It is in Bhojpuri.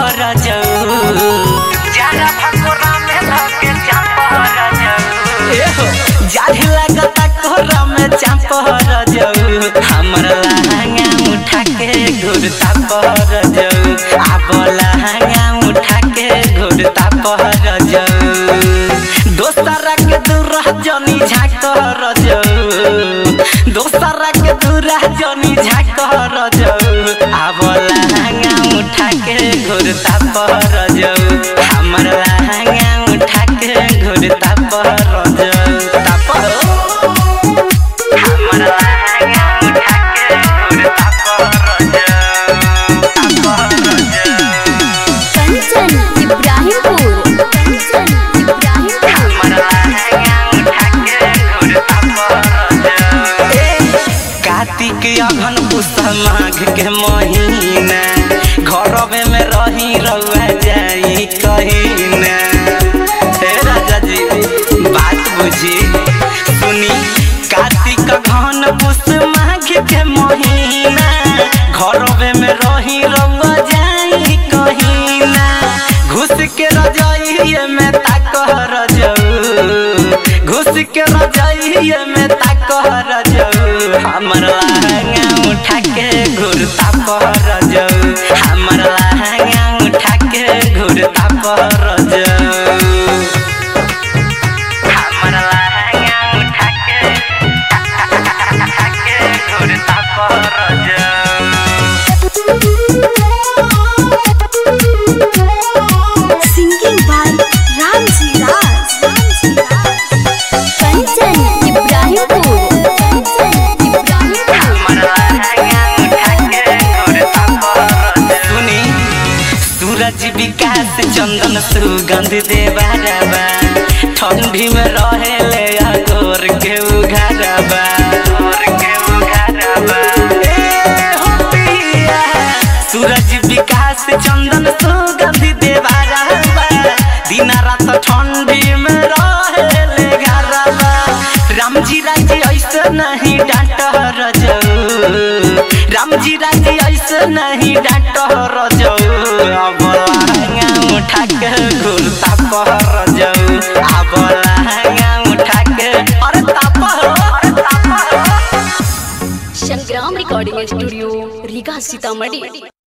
रजऊ जारा भकोरा में धके चाप रजऊ एहो जाढ़ लगता कोरा में चाप रजऊ हमर लहंगा उठा के घुरता पर रजऊ आब लहंगा उठा के घुरता पर रजऊ दोसरा के दूर जनी झाक रजऊ दोसरा के दूर जनी झाक रजऊ आब लहंगा उठा के घुरता पर रजऊ हमर लहंगा उठा के घुरता पर रजऊ ताप हमर लहंगा उठा के घुरता पर रजऊ ताप रजऊ कंचन इब्राहिमपुर कंचन इब्राहिमपुर हमर लहंगा उठा के घुरता पर रजऊ कार्तिक अघन पुष माघ के महीना घरवे में रही रउआ जाई कहीना हे राजा जी बात बुझी सुनी कार्तिक घन पुष माघ के महीना घरवे में रही रउआ जाई कहीना घुस के रजाइए में ताक रजऊ घुस के रजाइए में ताक रजऊ हमर लहंगा उठा के घुरता पर रजऊ हमर लहंगा उठा के घुरता पर रजऊ हमर लहंगा उठा के के घुरता पर रजऊ सिंगिंग बाय रामजी राज कंचन इब्राहिमपुर कंचन इब्राहिमपुर सुनी सूरज विकास चंदन सुगंध देवारबा ठंडी में रहे ले अगोर के उघारबा के उघारबा ए हो पिया सूरज विकास चंदन सुगंध देवारबा दिन रात ठंडी में रहे ले घरबा रामजी राजी ऐसे नहीं डांट रजऊ रामजी राजी ऐसे नहीं डांट रजऊ अब लहंगा उठा के घुरता पर रजऊ अब लहंगा उठा के अरे ताप हो अरे ताप हो संग्राम रिकॉर्डिंग स्टूडियो रीगा सीतामढ़ी